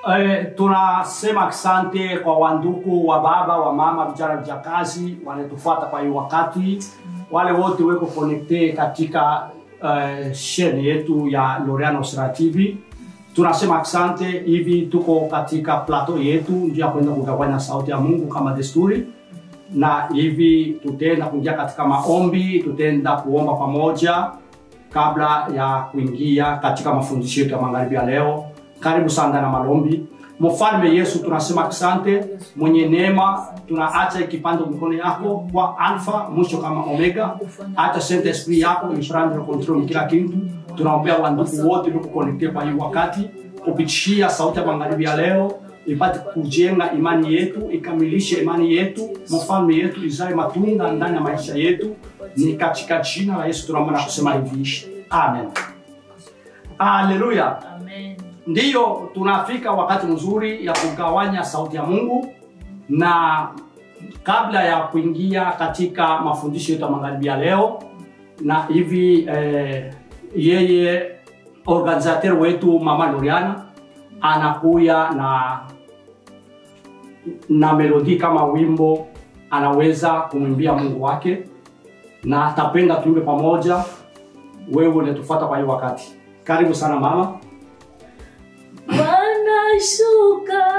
Eh, tunasema asante kwa wandugu wa baba wa mama vijana vijakazi wanatufuata kwa hii wakati wale wote weko connecte katika uh, shene yetu ya Loreano Sera TV tunasema asante hivi tuko katika plateau yetu njia ya kwenda kugawanya sauti ya Mungu kama desturi na hivi tutaenda kuingia katika maombi tutaenda kuomba pamoja kabla ya kuingia katika mafundisho yetu ya magharibi ya leo karibu sana na malombi mfalme yesu tunasema asante mwenye neema tunaacha kipande mikono yako kwa alfa mwisho kama omega hata saint esprit yako iprendre control kila kitu tunaombea wandugu wote liko connecte kwa hii wakati kupitishia sauti ya magharibi ya leo ipate kujenga imani yetu ikamilishe imani yetu mfalme yetu izae matunda ndani ya maisha yetu ni katika jina la yesu tunaomba na kusema hivi amen haleluya Amen. ndiyo tunafika wakati mzuri ya kugawanya sauti ya mungu na kabla ya kuingia katika mafundisho yetu ya magharibi ya leo na hivi eh, yeye organisateur wetu mama loriana anakuya na na melodi kama wimbo anaweza kumwimbia mungu wake na atapenda tuimbe pamoja wewe unatufuata kwa hiyo wakati karibu sana mama Bwana shuka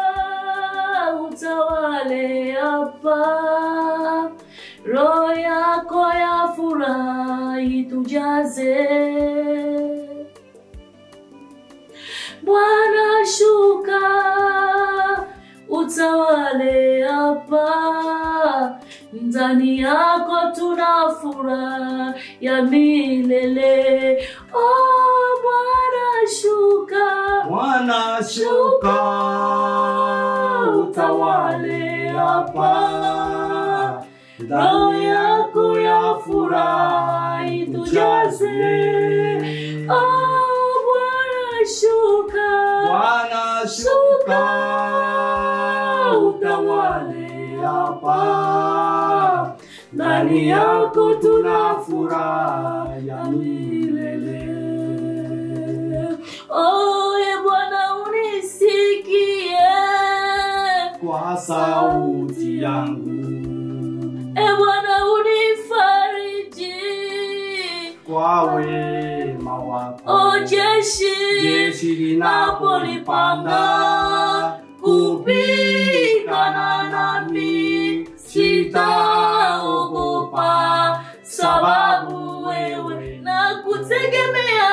utawale hapa, roho yako ya furaha itujaze. Bwana shuka utawale hapa, ndani yako tuna furaha ya milele. Oh, Bwana shuka Bwana shuka utawale hapa, roho yako ya furaha itujaze. Oh, Bwana shuka, Bwana shuka utawale hapa, ndani yako tuna furaha ya milele. Oh, e Bwana unisikie, Kwa sauti yangu, e Bwana unifariji. kwa wema wako, O jeshi jeshi linapolipanda kupigana nami, sitaogopa sababu wewe nakutegemea,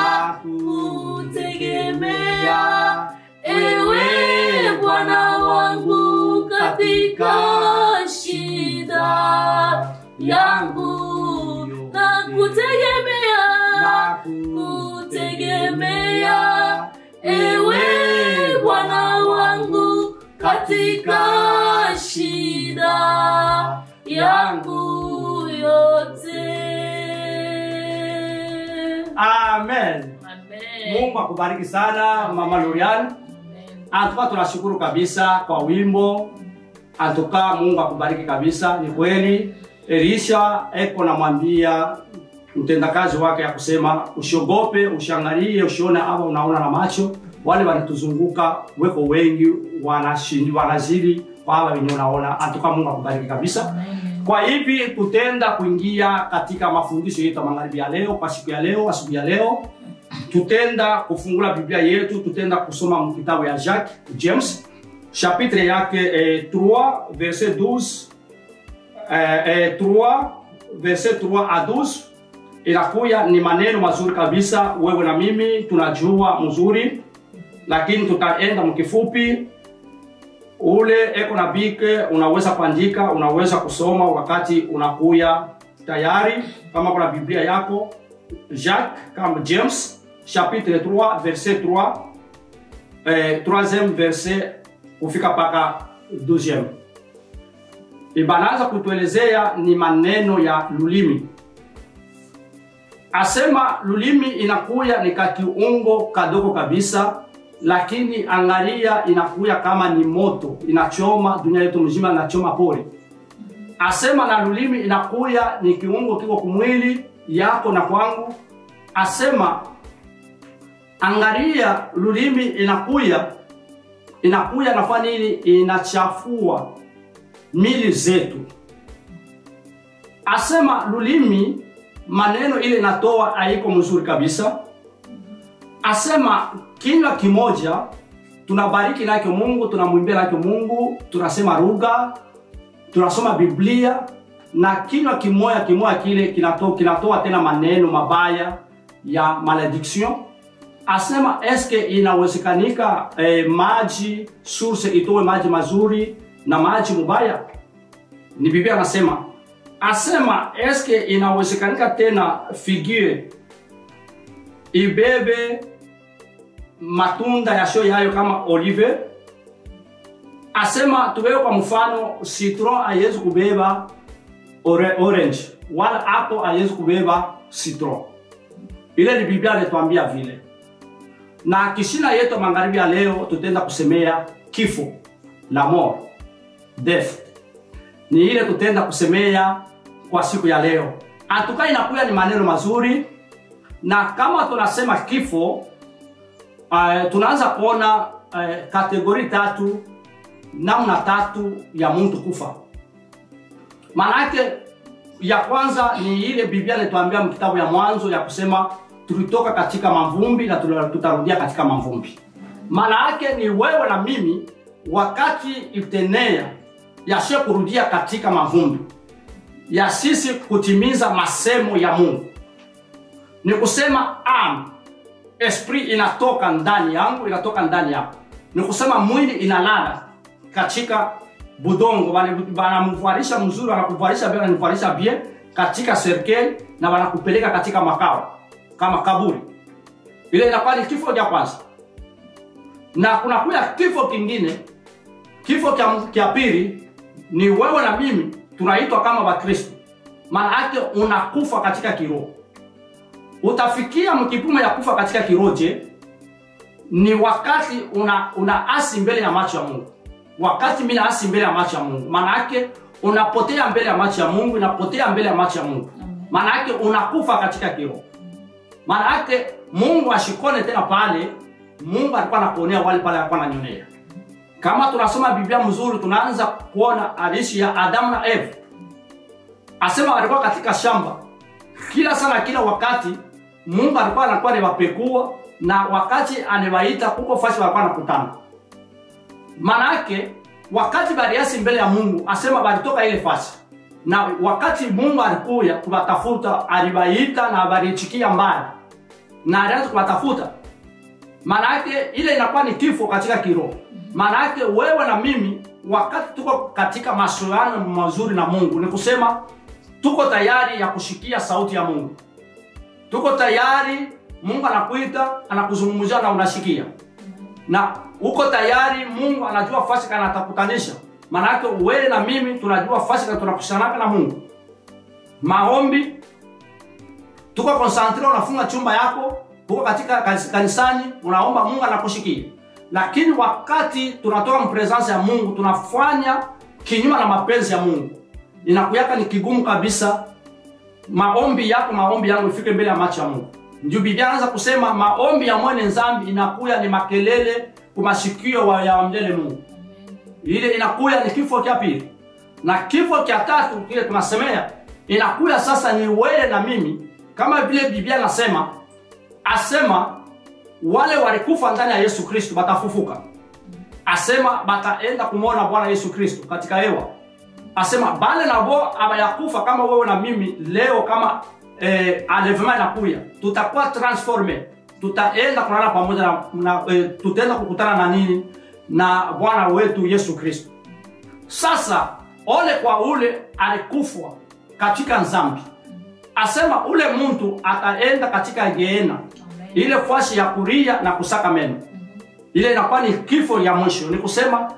nakutegemea ewe Bwana wangu katika shida yangu, nakutegemea, nakutegemea ewe Bwana wangu katika shida yangu yote. Amen. Amen. Mungu akubariki sana Mama Lorian. Amen. Antuka tunashukuru kabisa kwa wimbo. Antuka Mungu akubariki kabisa. Ni kweli Elisha eko namwambia mtendakazi wake ya kusema usiogope, ushangalie, usione ama unaona na macho. Wale wanatuzunguka weko wengi wanashindi wanazidi kwa hawa wenye unaona. Antuka Mungu akubariki kabisa. Amen. Kwa hivi tutenda kuingia katika mafundisho yetu ya magharibi ya leo, kwa siku ya leo, asubuhi ya leo tutenda kufungula Biblia yetu, tutenda kusoma mkitabu ya Jacques James chapitre yake eh, 3 verset 12 eh, eh, 3 verset 3 a 12 inakuya ni maneno mazuri kabisa, wewe na mimi tunajua mzuri, lakini tutaenda mkifupi ule eko na bike unaweza kuandika unaweza kusoma wakati unakuya tayari kama kuna biblia yako jacques kama james chapitre 3 verset 3 eh, 3e verset kufika mpaka 12 ibanaanza kutuelezea ni maneno ya lulimi asema lulimi inakuya ni kakiungo kadogo kabisa lakini angalia inakuya kama ni moto inachoma dunia yetu mzima inachoma pole asema na lulimi inakuya ni kiungo kiko kumwili yako na kwangu asema angalia lulimi inakuya inakuya nafanya nini inachafua mili zetu asema lulimi maneno ile inatoa haiko mzuri kabisa asema kinywa kimoja tunabariki nacho mungu tunamwimbia nacho mungu tunasema lugha tunasoma biblia na kinywa kimoya kimoya kile kinatoa, kinatoa tena maneno mabaya ya malediction asema eske inawezekanika eh, maji source itoe maji mazuri na maji mubaya ni biblia anasema asema eske inawezekanika tena figure ibebe matunda yasio yayo kama olive asema tuwewe kwa mfano citron haiwezi kubeba ore, orange wala apple haiwezi kubeba citron ile ni biblia alituambia vile na kishina yetu magharibi ya leo tutenda kusemea kifo la mort death ni ile tutenda kusemea kwa siku ya leo atuka inakuya ni maneno mazuri na kama tunasema kifo uh, tunaanza kuona uh, kategori tatu namna tatu ya mtu kufa maanake ya kwanza ni ile biblia inatuambia mkitabu ya mwanzo ya kusema tulitoka katika mavumbi na tutarudia katika mavumbi maana yake ni wewe na mimi wakati itenea yashe kurudia katika mavumbi ya sisi kutimiza masemo ya mungu ni kusema am esprit inatoka ndani yangu inatoka ndani yako ni kusema mwili inalala katika budongo wanamvarisha mzuri wanakuvalisha bien wananivalisha bien katika serikali na wanakupeleka katika makao kama kaburi ile inakuwa ni kifo cha kwanza na kunakuya kifo kingine kifo cha pili ni wewe na mimi tunaitwa kama wakristo maana yake unakufa katika kiroho utafikia mkipimo ya kufa katika kiroho je ni wakati una, una asi mbele ya macho ya mungu wakati mimi naasi mbele ya macho ya mungu maana yake unapotea mbele ya macho ya mungu unapotea mbele ya macho ya mungu maana yake unakufa katika kiroho maana yake mungu ashikone tena pale mungu alikuwa anakuonea wale pale alikuwa ananyonea kama tunasoma biblia mzuri tunaanza kuona hadithi ya adamu na eva asema walikuwa katika shamba kila sana kila wakati mungu alikuwa anakuwa anawapekua na wakati anawaita huko fasi walikuwa anakutana maana yake wakati baliasi mbele ya mungu asema balitoka ile fasi na wakati mungu alikuya kuwatafuta aliwaita na walichikia mbali na alianza kuwatafuta maana yake ile inakuwa ni kifo katika kiroho maana yake wewe na mimi wakati tuko katika masoano mazuri na mungu ni kusema tuko tayari ya kushikia sauti ya mungu tuko tayari mungu anakuita anakuzungumzia na unashikia na uko tayari mungu anajua fasi kana atakutanisha maanake wewe na mimi tunajua fasi kana tunakushanaka na mungu maombi tuko konsantre unafunga chumba yako huko katika kanisani unaomba mungu anakushikia lakini wakati tunatoka mpresence ya mungu tunafanya kinyuma na mapenzi ya mungu inakuyaka ni kigumu kabisa maombi yako maombi yangu ifike mbele ya macho ya mungu ndio biblia anaanza kusema maombi ya mwene nzambi inakuya ni makelele kumashikio ya wamjele mungu ile inakuya ni kifo cha pili na kifo cha tatu kile tunasemea inakuya sasa ni wewe na mimi kama vile biblia anasema asema wale walikufa ndani ya yesu kristo batafufuka asema bataenda kumwona bwana yesu kristo katika hewa asema bale nabo abayakufa kama wewe na mimi leo kama eh, enlèvement inakuya tutakuwa transforme tutaenda kulala pamoja na, na eh, tutaenda kukutana na nini na bwana wetu yesu kristo sasa ole kwa ule alikufwa katika nzambi asema ule mtu ataenda katika geena ile fasi ya kuria na kusaka meno ile inakuwa ni kifo ya mwisho ni kusema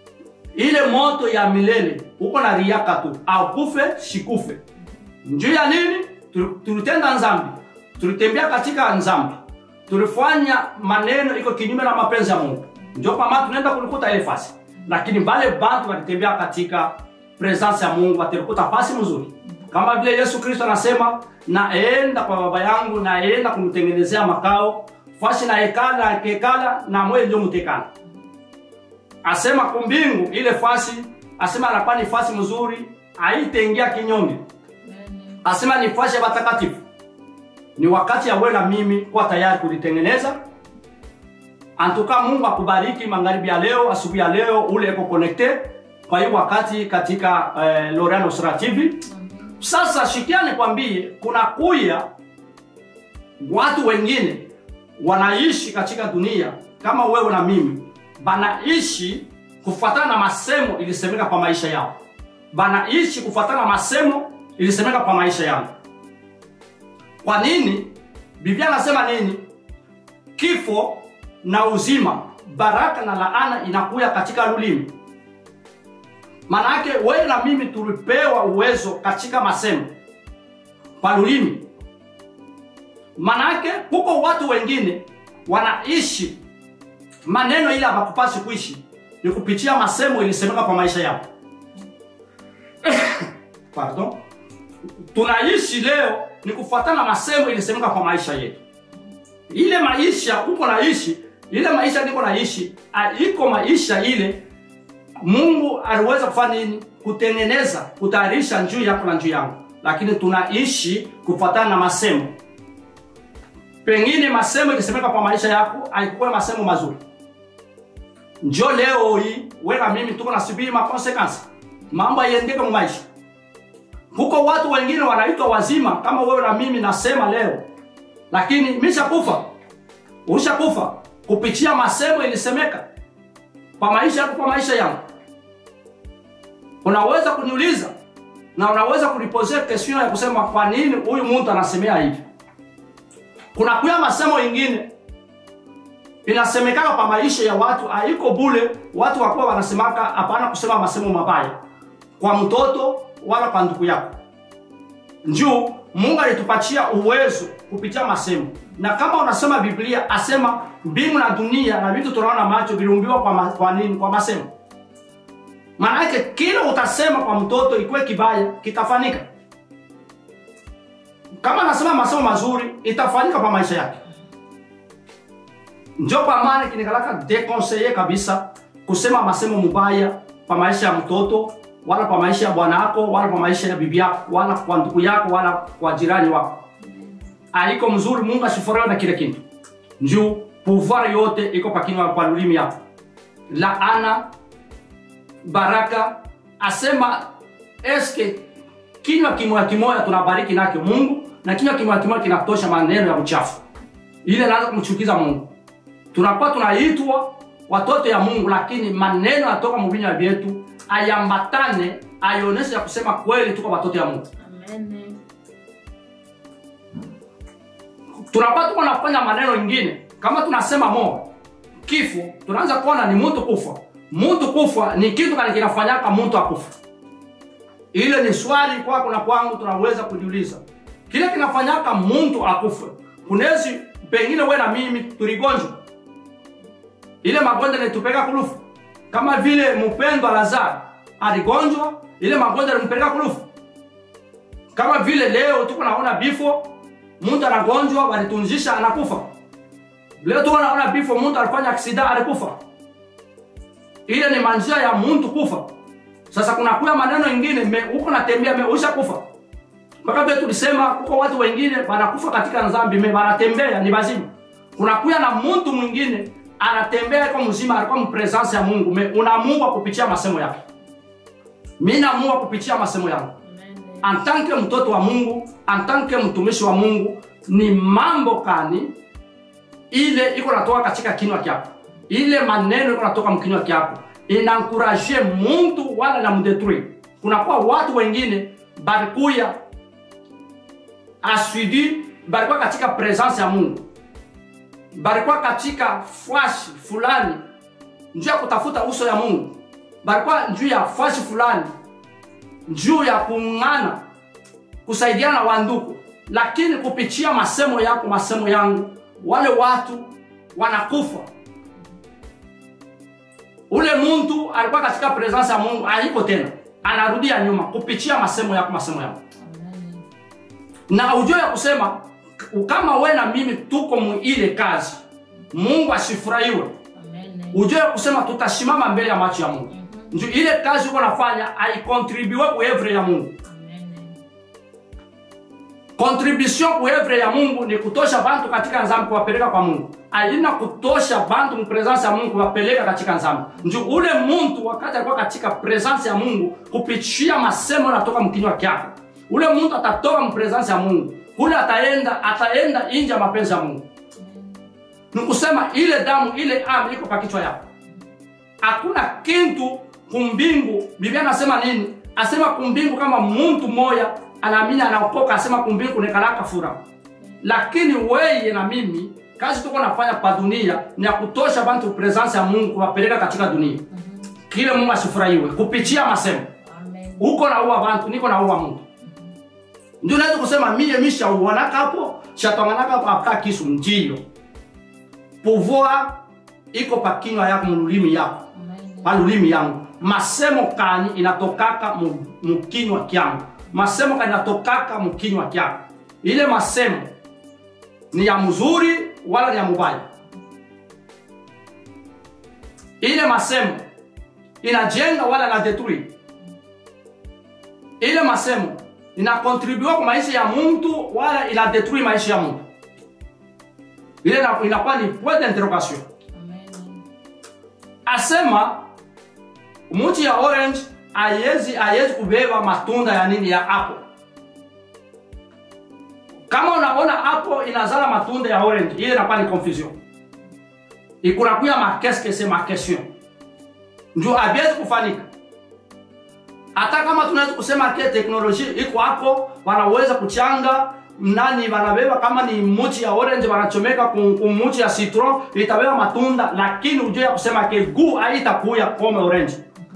ile moto ya milele uko na riaka tu akufe shikufe njuu ya nini tulitenda nzambi tulitembea katika nzambi tulifanya maneno iko kinyume na mapenzi ya mungu njo kwa maana tunaenda kulikuta ile fasi lakini bale bantu walitembea katika presence ya mungu watilikuta fasi mzuri kama vile yesu kristo anasema naenda kwa baba yangu naenda kumtengenezea makao fasi na hekala na kekala na mweye ndio mtekana asema kumbingu ile fasi asema anakuwa ni fasi mzuri haitaingia kinyonge asema ni fasi ya watakatifu ni wakati ya wewe na mimi kuwa tayari kulitengeneza antuka mungu akubariki magharibi ya leo asubuhi ya leo ule eko connecte kwa hiyo wakati katika eh, Loreal Sura TV sasa shikia nikwambie kuna kuya watu wengine wanaishi katika dunia kama wewe na mimi banaishi kufuatana na masemo ilisemeka kwa maisha yao banaishi kufuatana na masemo ilisemeka kwa maisha yao kwa nini biblia anasema nini kifo na uzima baraka na laana inakuya katika lulimi Manake wewe na mimi tulipewa uwezo katika masemo kwa lulimi. Manake huko watu wengine wanaishi maneno ile hawakupasi kuishi ni kupitia masemo ilisemeka kwa maisha yao. Pardon. Tunaishi leo ni kufuatana na masemo ilisemeka kwa maisha yetu. Ile maisha uko naishi, ile maisha niko naishi, iko maisha ile Mungu aliweza kufanya nini? Kutengeneza, kutayarisha njuu yako na njuu yangu, lakini tunaishi kufuatana na masemo. Pengine masemo ikisemeka kwa maisha yako haikuwa masemo mazuri. Njo leo hii wewe na mimi tuko nasubiri makonsekansi, mambo yaiendeke mu maisha. Huko watu wengine wanaitwa wazima kama wewe na mimi nasema leo, lakini mishakufa, ushakufa kupitia masemo ilisemeka kwa maisha yako, kwa maisha yangu. Unaweza kuniuliza na unaweza kunipozea question ya kusema kwa nini huyu mtu anasemea hivi. Kuna kuya masemo ingine inasemekana kwa maisha ya watu, haiko bule watu wakuwa wanasemaka hapana kusema masemo mabaya kwa mtoto wala kwa ndugu yako. Njuu Mungu alitupatia uwezo kupitia masemo, na kama unasema Biblia asema mbingu na dunia na vitu tunaona macho viliumbiwa kwa, ma, kwa nini? Kwa masemo. Maana yake kile utasema kwa mtoto ikuwe kibaya kitafanyika. Kama anasema masemo mazuri itafanyika kwa maisha yake. Njo kwa maana kinikalaka deconseiller kabisa kusema masemo mubaya kwa maisha ya mtoto wala kwa maisha ya bwana wako wala kwa maisha ya bibi yako wala kwa ndugu yako wala kwa jirani wako. Haiko mzuri, Mungu asifurahiwe na kile kitu. Njoo pouvoir yote iko kwa kinywa kwa lulimi yako. Laana, baraka, asema eske kinywa kimoya kimoya tunabariki nakyo Mungu na kinywa kimoya kimoya kinatosha maneno ya uchafu. Ile inaanza kumchukiza Mungu. Tunakuwa tunaitwa watoto ya Mungu, lakini maneno yatoka mu vinywa vyetu ayambatane, aioneshe ya kusema kweli tuko watoto ya Mungu. Amen. tunakuwa tuko nafanya maneno ingine kama tunasema mo kifo tunaanza kuona ni mtu kufa mtu kufa ni kitu kani kinafanyaka mtu akufa ile ni swali kwako na kwangu tunaweza kujiuliza kile kinafanyaka mtu akufe kunezi pengine we na mimi tuligonjwa ile magonjwa nitupeka kulufu kama vile mpendwa lazaro aligonjwa ile magonjwa alimpeleka kulufu kama vile leo tuko naona bifo mtu anagonjwa walitunzisha anakufa leo tu naona bifo mtu alifanya aksida alikufa ile ni manjia ya mtu kufa sasa kuna kuya maneno ingine me huko natembea me usha kufa mpaka vile tulisema huko watu wengine wanakufa katika dhambi me wanatembea ni bazima kuna kuya na mtu mwingine anatembea kwa mzima alikuwa mpresence ya Mungu me unaamua kupitia masemo yake mimi naamua kupitia masemo yangu Amen. en tant que mtoto wa Mungu, en tant que mtumishi wa Mungu, ni mambo kani ile iko natoka katika kinywa kyako, ile maneno iko natoka mkinywa kyako inankuraje muntu wala na mdetruire. Kunakuwa watu wengine balikuya asidi, balikuwa katika presence ya Mungu, balikuwa katika fwashi fulani njuu ya kutafuta uso ya Mungu, balikuwa njuu ya fwashi fulani juu ya kuungana kusaidiana na wandugu, lakini kupitia masemo yako masemo yangu, wale watu wanakufa. Ule muntu alikuwa katika presence ya Mungu haiko tena, anarudia nyuma kupitia masemo yako masemo yangu, Amen. na ujue ya kusema kama we na mimi tuko mu ile kazi, Mungu asifurahiwe Amen. ujue kusema tutasimama mbele ya macho ya mungu nju ile kazi uko nafanya haikontribue kuevre ya mungu contribution kuevre ya mungu ni kutosha bantu katika nzambi kuwapeleka kwa mungu aina kutosha bantu mupresence ya mungu kuwapeleka katika nzambi nju ule muntu wakati alikuwa katika presence ya mungu kupitia masemo natoka mkinywa kyake ule muntu atatoka mpresence ya mungu kule ataenda ataenda inje ya mapenzi ya mungu nikusema ile damu ile amu iko pa kichwa yako hakuna kintu kumbingu biblia anasema nini asema kumbingu kama muntu moya anaamini anaokoka asema kumbingu nekalaka fura lakini weye na mimi kazi tuko nafanya pa dunia ni ya kutosha bantu presence ya mungu kuwapeleka katika dunia kile mungu asifurahiwe kupitia masemo uko naua bantu niko naua mtu ndio naweza kusema mie mishauanaka hapo shatwanganaka hapo aka kisu njiyo pouvoir iko pa kinywa yako mululimi yako pa lulimi yangu masemo kani inatokaka mu- mukinywa kyangu masemo kani inatokaka mukinywa kyako ile masemo ni ya mzuri wala ni ya mubaya ile masemo inajenga wala na detruire ile masemo inakontribua kwa maisha ya mtu wala inadetruire maisha ya mtu ile ina- inakuwa ni point d'interrogation asema muti ya orange ayezi ayezi kubeba matunda ya nini ya apple kama unaona apple inazala matunda ya orange ile inakuwa ni confusion ikunakuya makeske se makestion njo abiezi kufanika hata kama tunaweza kusema ke teknolojia iko hapo wanaweza kuchanga nani wanabeba kama ni muchi ya orange wanachomeka ku ku muchi ya citron itabeba matunda lakini ujue ya kusema ke gu haitakuya kome orange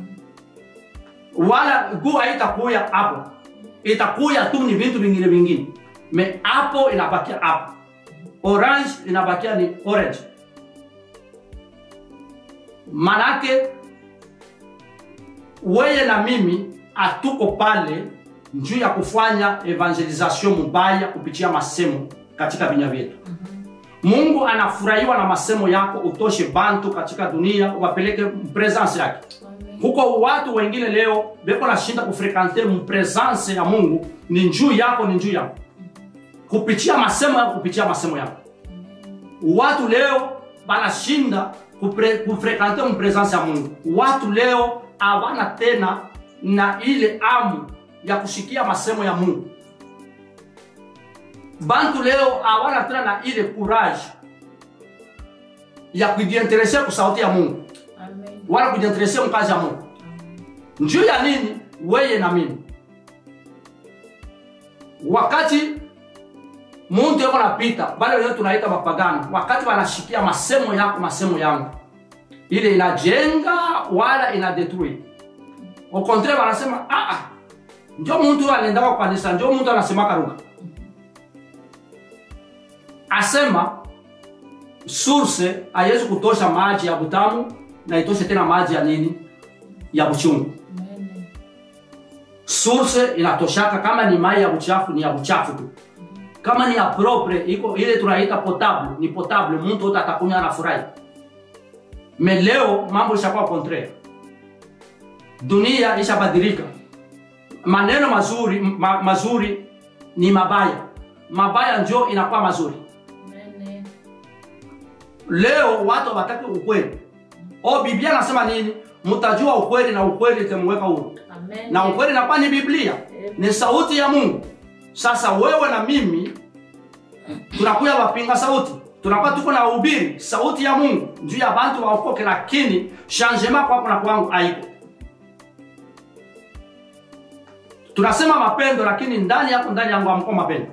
wala gu haitakuya hapo itakuya tu ni vitu vingine vingine me hapo inabakia hapo orange inabakia ni orange manake weye na mimi hatuko pale juu ya kufanya evangelisation mubaya kupitia masemo katika vinya vyetu mungu anafurahiwa na masemo yako utoshe bantu katika dunia wapeleke presence yake huko watu wengine leo beko nashinda kufrekante mpresence ya mungu ni njuu yako ni njuu yako kupitia masemo yako kupitia masemo yako watu leo banashinda kupre- kufrekante mpresence ya mungu watu leo hawana tena na ile amu ya kushikia masemo ya mungu bantu leo hawana tena na ile courage ya kujiinterese kusauti ya mungu wala kujiinterese mkazi ya mungu njuu ya nini weye na mimi wakati muntu yako napita bale wenyewe tunaita mapagano wakati wanashikia masemo yako masemo yangu ile inajenga wala inadetruire au contraire wanasema ah, ah, njo muntu huyo anaendaka kwa kanisa njo muntu anasemaka lugha asema source haiwezi kutosha maji ya butamu na itoshe tena maji ya nini ya buchungu source inatoshaka kama ni mai ya buchafu ni ya buchafu tu kama ni ya propre iko ile tunaita potable ni potable mtu wote atakunywa anafurahi me leo mambo ishakuwa contraire dunia ishabadilika maneno mazuri ma, mazuri ni mabaya mabaya njo inakuwa mazuri leo watu hawataki ukweli o biblia anasema nini mtajua ukweli na ukweli itamuweka huru na ukweli inakuwa ni biblia ni sauti ya mungu sasa wewe na mimi tunakuya wapinga sauti tunakuwa tuko na ubiri sauti ya mungu juu ya bantu waokoke lakini changement kwako na kwangu haiko tunasema mapendo lakini ndani yako ndani yangu amko mapendo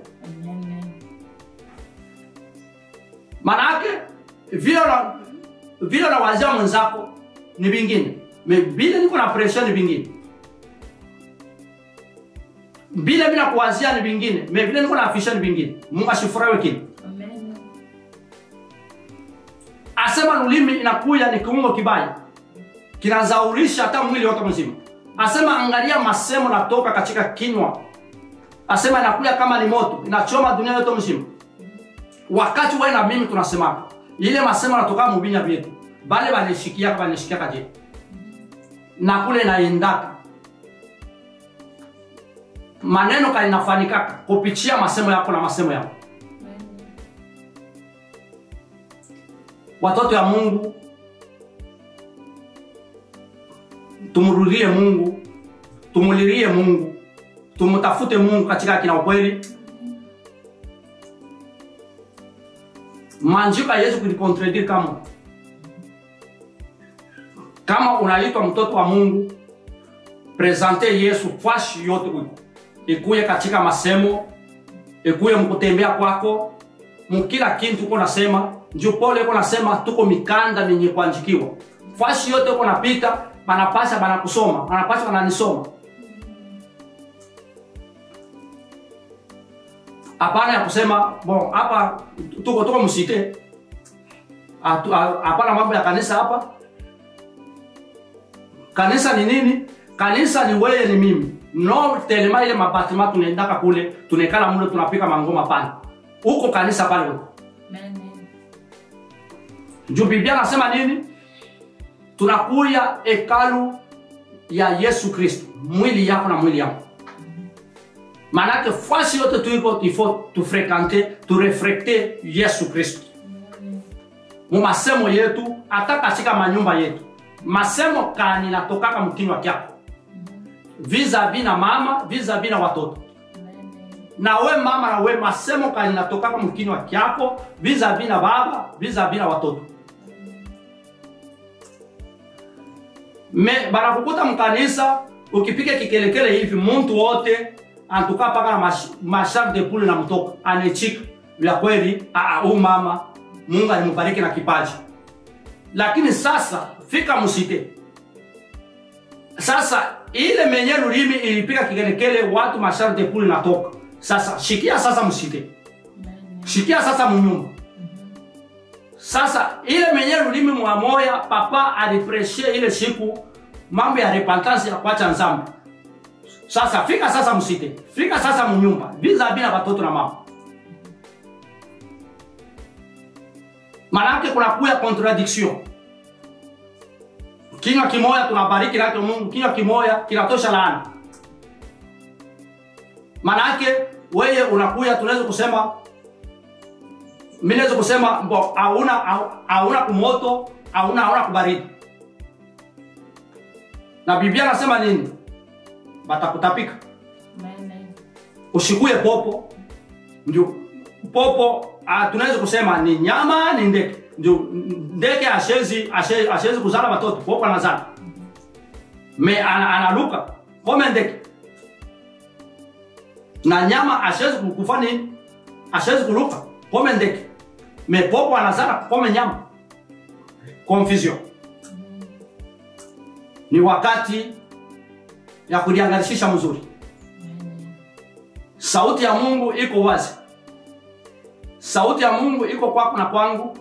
manake vile na vile unawazia mwenzako ni vingine me vile niko na pression ni vingine vile bila kuwazia ni vingine me vile niko na afisha ni vingine mungu asifurahiwe kile asema lulimi inakuya ni kiungo kibaya kinazaurisha hata mwili wote mzima asema angalia masemo natoka katika kinywa asema inakuya kama ni moto inachoma dunia yote mzima wakati wewe na mimi tunasemaka ile masemo natoka mubinya vyetu bale banishikiaka banishikiaka je na kule naendaka maneno kalinafanikaka kupitia masemo yako na masemo yako watoto ya mungu tumrudie mungu tumulilie mungu tumtafute mungu katika haki na ukweli manjiko haiwezi kulikontredire kama kama unaitwa mtoto wa mungu presente yesu fashi yote uko ikuye katika masemo ikuye mkutembea kwako mukila kintu uko nasema njo pole uko nasema tuko mikanda minye kuanjikiwa fashi yote uko napita banapasha banakusoma banapasha bananisoma hapana ya kusema bon hapa tuko tuko msite Atu- a- hapana mambo ya kanisa hapa kanisa ni nini kanisa ni weye ni mimi no telema ile mabatima tunaendaka kule tunaekala mule tunapika mangoma pale huko kanisa pale huko juu biblia anasema nini tunakuya hekalu ya yesu kristo mwili yako na mwili yako maanake fasi yote tuiko ifo tufrekante turefrekte yesu kristo mu masemo yetu hata katika manyumba yetu masemo kani natokaka mkinywa kyako vizavi na mama vizavi na watoto na we mama na we masemo kani natokaka mkinywa kyako vizavi na baba vizavi na watoto me banakukuta mkanisa ukipika kikelekele hivi muntu wote antuka paka na mash- mashar de poule na mtoka anechika vya kweli huu mama mungu alimubariki na kipaji lakini sasa fika musite sasa ile menye lulimi ilipika kikelekele watu mashar de poule natoka sasa shikia sasa musite shikia sasa munyumba sasa ile menye lulimi mwa moya papa alipreshe ile siku mambo ya repentance ya kwacha nzambe sasa fika sasa msite fika sasa munyumba vizavi na watoto na mama manake kunakuya contradiction kinywa kimoya tunabariki nacho mungu kinywa kimoya kinatosha laana manake weye unakuya tunaweza kusema mi naweza kusema mbo hauna hauna kumoto hauna hauna kubaridi na biblia anasema nini batakutapika ushikuye popo ndio popo ah, tunaweza kusema ni nyama ni ndege ndio ndege ashezi ashezi, ashezi kuzala watoto popo anazala me ana, analuka kome ndege na nyama ashezi kufa nini ashezi kuluka kome ndege me popo anazala kome nyama confusion ni wakati ya kuliangalishisha mzuri sauti ya mungu iko wazi sauti ya mungu iko kwako na kwangu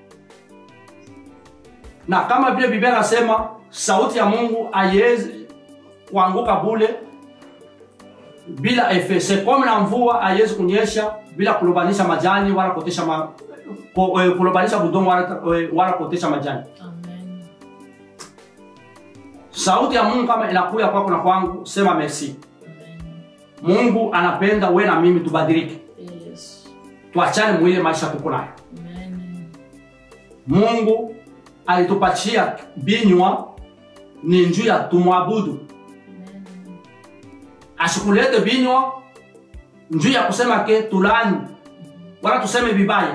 na kama vile biblia nasema sauti ya mungu haiwezi kuanguka bule bila efe sekome na mvua haiwezi kunyesha bila kulobanisha majani wala kotesha ma, ko, eh, kulobanisha budongo wala, eh, wala kotesha majani sauti ya mungu kama inakuya kwako na kwangu sema merci mungu anapenda we na mimi tubadilike tuachane mwile maisha tuko nayo mungu alitupatia binywa ni njuu ya tumwabudu asikulete binywa njuu ya kusema ke tulani wala tuseme vibaya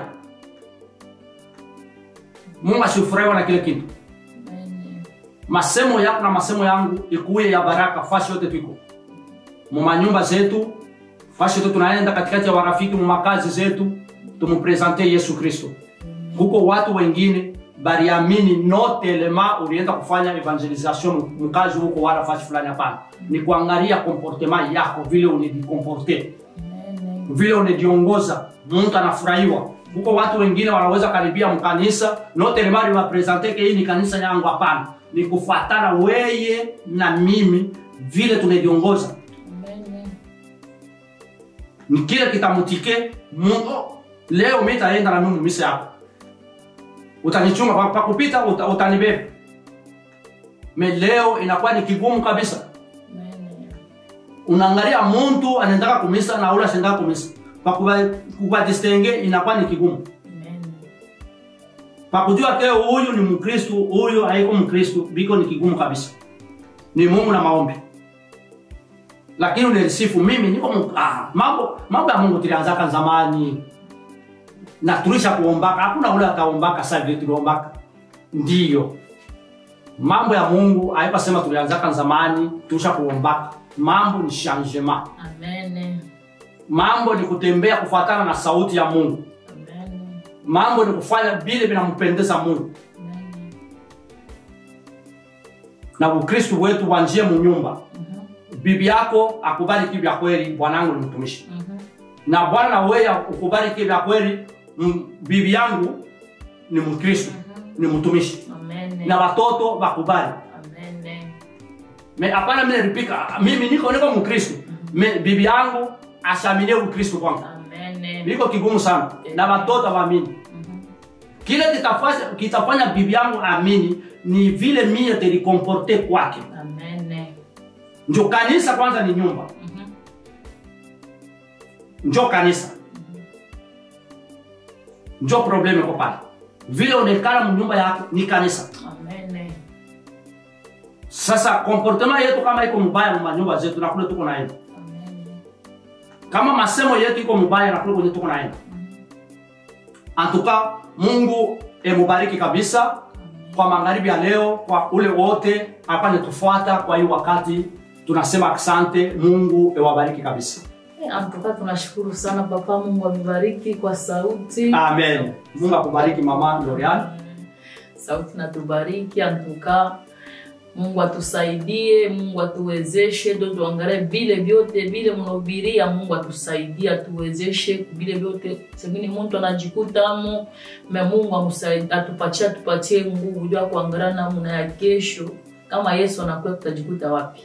mungu asifurahiwa na kile kitu masemo yako na masemo yangu ikuye ya baraka fashi yote tuiko mumanyumba zetu fashi yote tunaenda katikati ya warafiki mumakazi zetu tumupresente yesu kristo huko watu wengine baliamini no telema ulienda kufanya evangelisation mkazi huko wala fashi fulani hapana ni kuangalia comportement yako vile unajikomporte vile unajiongoza mtu anafurahiwa huko watu wengine wanaweza karibia mkanisa no telema liwapresente ke hii ni kanisa yangu hapana ni kufuatana weye na mimi vile tunajiongoza ni kile kitamutike mungu leo mitaenda na mimi misa yako utanichunga pa, pa kupita uta, utanibeba me leo inakuwa ni kigumu kabisa Amen. unaangalia muntu anaendaka kumisa na ule asendaka kumisa pakubadistenge inakuwa ni kigumu Amen. pakujua ke huyu ni mkristu huyu haiko mkristu biko ni kigumu kabisa ni mungu na maombi lakini unelisifu mimi niko mu- ah, mambo mambo ya mungu tulianzaka zamani na tulisha kuombaka hakuna ule ataombaka sa vile tuliombaka ndiyo mambo ya mungu haipasema tulianzaka zamani tulisha kuombaka mambo ni changement Amen. mambo ni kutembea kufuatana na sauti ya mungu Amen. mambo ni kufanya vile vinampendeza mungu Amen. na ukristu wetu wanjie munyumba Mhm. bibi yako akubariki vya kweli bwanangu ni mtumishi Mhm. na bwana wewe ukubariki vya kweli m- bibi yangu ni mkristu ni mtumishi Amen. na watoto wakubali Amen. me hapana mimi nilipika mimi niko niko mkristu me bibi yangu ashamilie ukristu kwangu Amen. niko kigumu sana na watoto waamini Mhm. kile kitafanya, kitafanya bibi yangu amini ni vile mie telikomporte kwake Amen. njo kanisa kwanza ni nyumba Mhm. njo kanisa njo probleme ko pale vile onekana mnyumba yako ni kanisa Amen. sasa komportema yetu kama iko mubaya mumanyumba zetu na kule tuko naenda Amen. kama masemo yetu iko mubaya na kule kwenye tuko naenda antuka mungu emubariki kabisa kwa magharibi ya leo kwa ule wote apane tufuata kwa hii wakati tunasema asante mungu ewabariki kabisa Eh, Antuka tunashukuru sana papa, Mungu amebariki kwa sauti. amen mungu akubariki mama lorian Mm. Sauti natubariki antuka. Mungu atusaidie, Mungu atuwezeshe, ndo tuangalie vile vyote vile mnahubiria. Mungu atusaidie, atuwezeshe vile vyote. Sengine mtu anajikutamo me Mungu amusaidie, atupatie atupatie nguvu jua kuangalia namna ya kesho. Kama Yesu anakuwa, tutajikuta wapi?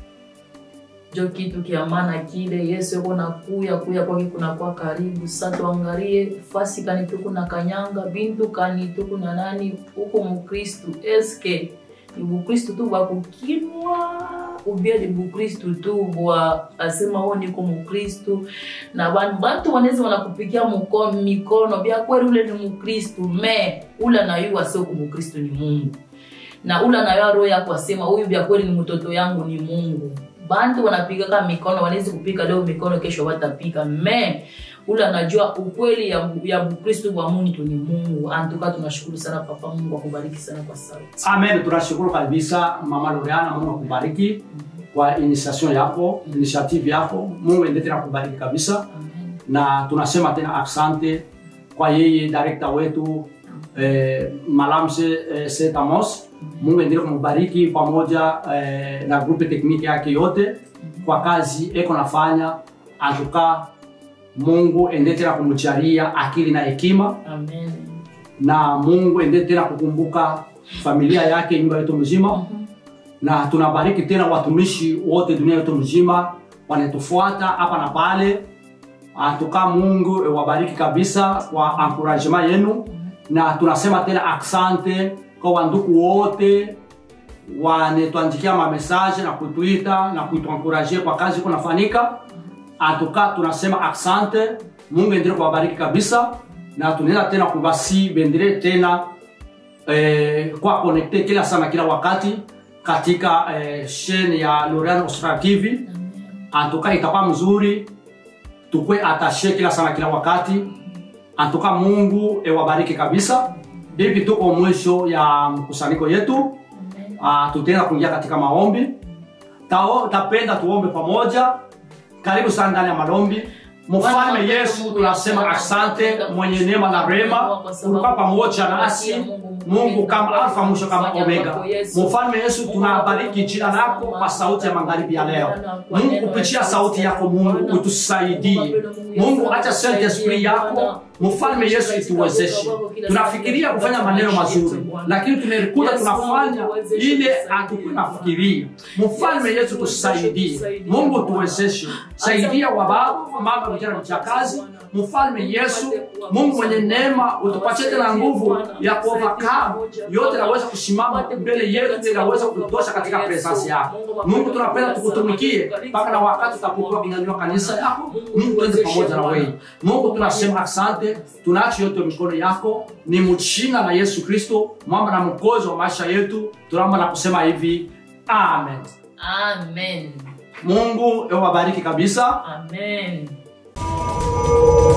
jo kitu kia maana kile yesu yuko na kuya kuya kwake kunakuwa karibu sa tuangalie fasi kanituku na kanyanga bintu kanituku na nani huko mukristu eske ni bukristu tu bwa kukinwa ubia ni bukristu tu bwa asema ho niko mukristu na bantu bantu wanaweza wanakupikia muko- mikono bya kweli ule ni mukristu me ula nayuwa sio kumukristu ni mungu na ula nayo roho yako asema huyu vya kweli ni mtoto yangu ni mungu bantu wanapigaka mikono wanawezi kupika leo mikono kesho watapika me ula anajua ukweli ya, ya bukristu bwa muntu ni mungu antuka tunashukuru sana papa mungu akubariki sana kwa sauti amen tunashukuru kabisa mama loriana mungu akubariki kwa initiation yako initiative yako mungu ende tena kubariki kabisa Amen. na tunasema tena asante kwa yeye direkta wetu eh, malamse eh, setamos mungu endelee kumubariki pamoja eh, na grupe tekniki yake yote kwa kazi eko nafanya antuka mungu ende tena kumcharia akili na hekima Amen. na mungu ende tena kukumbuka familia yake nyumba yetu mzima Mhm. na tunabariki tena watumishi wote dunia yetu mzima wanatufuata hapa na pale atuka mungu wabariki kabisa kwa encouragement yenu na tunasema tena aksante kwa wanduku wote wanetwandikia mamesaje na kutuita na kutuankuraje kwa kazi kunafanyika atuka tunasema aksante mungu endelee kuwabariki kabisa na tunaenda tena kubasi bendele tena eh, kwa connecte kila sana kila wakati katika eh, shene ya Lorian Austral TV Amen. antuka itakuwa mzuri tukwe atashe kila sana kila wakati antuka mungu ewabariki kabisa hivi tuko mwisho ya mkusanyiko yetu Amen. uh, tutaenda kuingia katika maombi Tao, tapenda tuombe pamoja karibu sana ndani ya maombi mfalme yesu tunasema asante mwenye neema na rema ulikuwa pamoja nasi mungu kama alfa mwisho kama omega mfalme yesu tunabariki jina lako kwa sauti ya magharibi ya leo mungu kupitia sauti yako mungu utusaidie mungu acha saint esprit yako mfalme yesu ituwezeshe tunafikiria kufanya maneno mazuri lakini tumerikuta tunafanya ile hatukunafikiria mfalme yesu tusaidie mungu tuwezeshe saidia wababa mama vijana vijakazi mfalme yesu mungu mwenye neema utupatie tena nguvu ya kuovercome yote naweza kusimama mbele yetu ili naweza kutosha katika presence yako mungu tunapenda tukutumikie mpaka na wakati utapokuwa kunyanyua kanisa yako mungu tuende pamoja na wewe mungu tunasema asante tunaachi yote mikono yako ni mchina na yesu kristo mwamba na mkozi wa maisha yetu tunaomba na kusema hivi amen amen mungu ewabariki kabisa amen